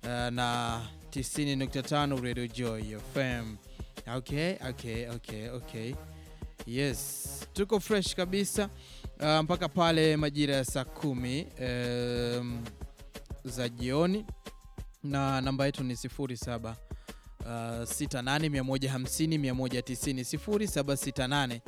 na 90.5 Radio Joy FM. Okay, okay, okay, okay. Yes, tuko fresh kabisa uh, mpaka pale majira ya saa kumi um, za jioni na namba yetu ni 07 Uh, 68 150 190 0768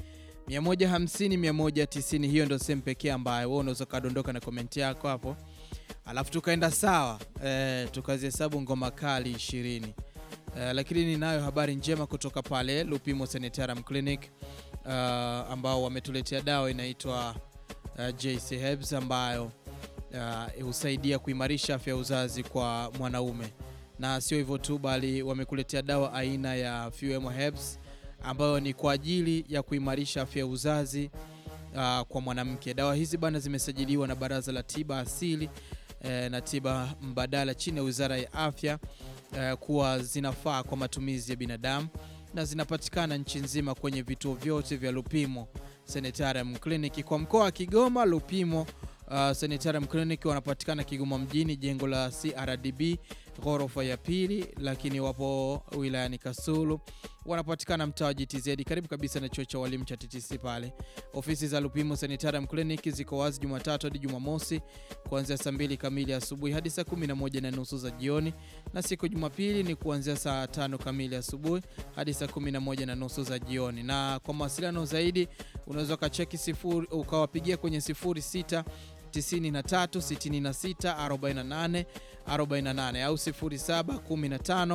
150 190. Hiyo ndio sehemu pekee ambayo wewe unaweza kadondoka na komenti yako hapo, alafu tukaenda sawa eh, tukazihesabu ngoma kali 20 eh, lakini ninayo habari njema kutoka pale Lupimo Sanitarium Clinic uh, ambao wametuletea dawa inaitwa uh, JC Herbs ambayo uh, husaidia kuimarisha afya ya uzazi kwa mwanaume na sio hivyo tu, bali wamekuletea dawa aina ya Fuemo Herbs ambayo ni kwa ajili ya kuimarisha afya ya uzazi uh, kwa mwanamke. Dawa hizi bana zimesajiliwa na Baraza la Tiba Asili eh, na Tiba Mbadala chini ya Wizara ya Afya eh, kuwa zinafaa kwa matumizi ya binadamu na zinapatikana nchi nzima kwenye vituo vyote vya Lupimo Sanitarium Clinic. Kwa mkoa wa Kigoma, Lupimo Uh, Sanitarium Clinic wanapatikana Kigoma mjini, jengo la CRDB ghorofa ya pili, lakini wapo wilayani Kasulu, wanapatikana mtaa wa GTZ karibu kabisa na chuo cha walimu cha TTC pale. Ofisi za Lupimo Sanitarium Clinic ziko wazi Jumatatu hadi Jumamosi kuanzia saa mbili kamili asubuhi hadi saa kumi na moja na nusu za jioni, na siku Jumapili ni kuanzia saa tano kamili asubuhi hadi saa kumi na moja na nusu za jioni. Na kwa mawasiliano zaidi unaweza ukacheki sifuri ukawapigia kwenye sifuri sita 93 66 48 48 au 07 15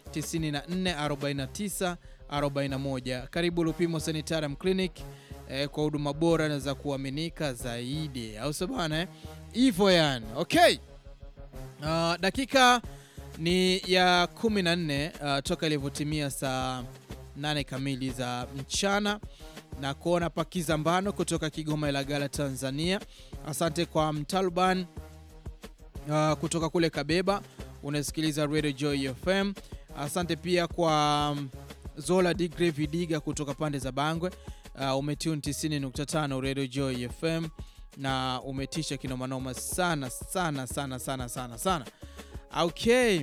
94 49 41. Karibu Lupimo Sanitarium Clinic eh, kwa huduma bora na za kuaminika zaidi, au sio bana? Hivyo yani, okay. Uh, dakika ni ya 14 uh, toka ilivyotimia saa 8 kamili za mchana na kuona pakizambano kutoka Kigoma Ilagala Tanzania. Asante kwa Mtaluban uh, kutoka kule Kabeba, unasikiliza Radio Joy FM. Asante pia kwa um, Zola Digre Vidiga kutoka pande za Bangwe. Uh, umetune 90.5 Radio Joy FM na umetisha kinomanoma sana sana sana sana sana sana. Okay.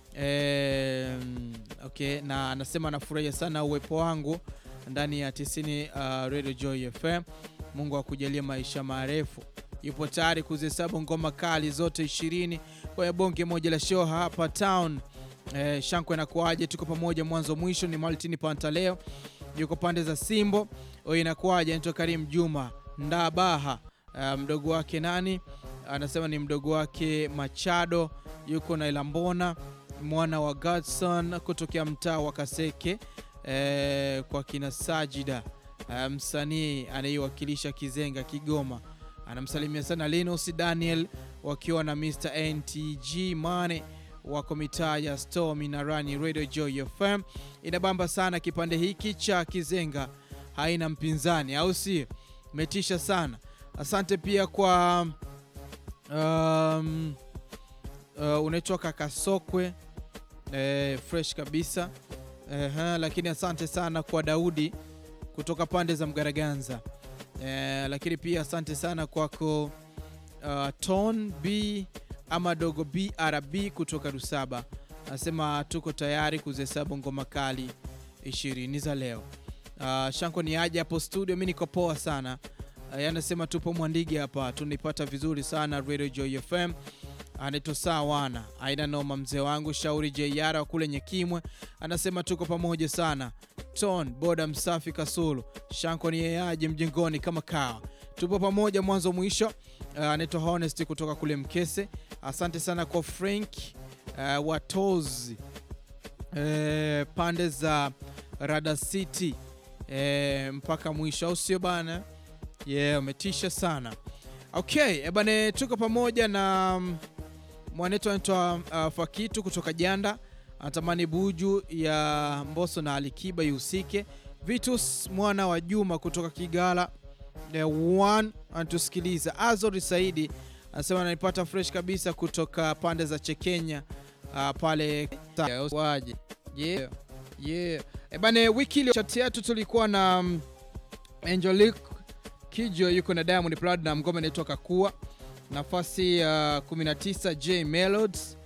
Eh, okay, na anasema anafurahia sana uwepo wangu ndani ya 90 uh, Radio Joy FM. Mungu akujalie maisha marefu. Yupo tayari kuzihesabu ngoma kali zote 20 kwenye bonge moja la show hapa town. Eh, Shankwe inakuaje? Tuko pamoja mwanzo mwisho. Ni Martin Pantaleo yuko pande za Simbo. Oi, inakuaje? Anaitwa Karim Juma Ndabaha. Uh, mdogo wake nani anasema ni mdogo wake Machado yuko na Ilambona mwana wa Godson kutokea mtaa wa Kaseke. Eh, kwa kina Sajida eh, msanii anayewakilisha Kizenga Kigoma, anamsalimia sana Linus Daniel wakiwa na Mr NTG Mane wako mitaa ya Store Minarani. Radio Joy FM inabamba sana kipande hiki cha Kizenga, haina mpinzani, au si? Metisha sana. Asante pia kwa um, uh, unaitwa Kakasokwe eh, fresh kabisa Ehe, lakini asante sana kwa Daudi kutoka pande za Mgaraganza. Eh, lakini pia asante sana kwako uh, Ton B ama dogo BRB kutoka Rusaba, anasema tuko tayari kuzihesabu ngoma kali ishirini za leo. Uh, Shanko ni aje hapo studio, mi niko poa sana. Uh, anasema tupo Mwandigi hapa, tunipata vizuri sana Radio Joy FM anaitwa Sawana aina noma, mzee wangu Shauri JR wa kule Nyekimwe anasema tuko pamoja sana. Ton boda msafi Kasulu Shanko ni yeaje mjengoni kama kawa, tupo pamoja mwanzo mwisho. Uh, anaitwa Honest kutoka kule Mkese, asante sana kwa Frank uh, Watozi uh, pande za Rada City uh, mpaka mwisho, au sio bana? Yeah, umetisha sana. Okay, ebane, tuko pamoja na mwanetu anaitwa uh, Fakitu kutoka Janda, anatamani buju ya Mbosso na Alikiba ihusike. Vitus mwana wa Juma kutoka Kigala the one anatusikiliza. Azori Saidi anasema ananipata fresh kabisa kutoka pande za Chekenya uh, pale waje yeah. Yeah. Ebane, wiki ile chat yetu tulikuwa na um, Angelique Kijo yuko na Diamond Platnumz, ngoma inaitwa Kakua. Nafasi ya uh, 19 J Melodies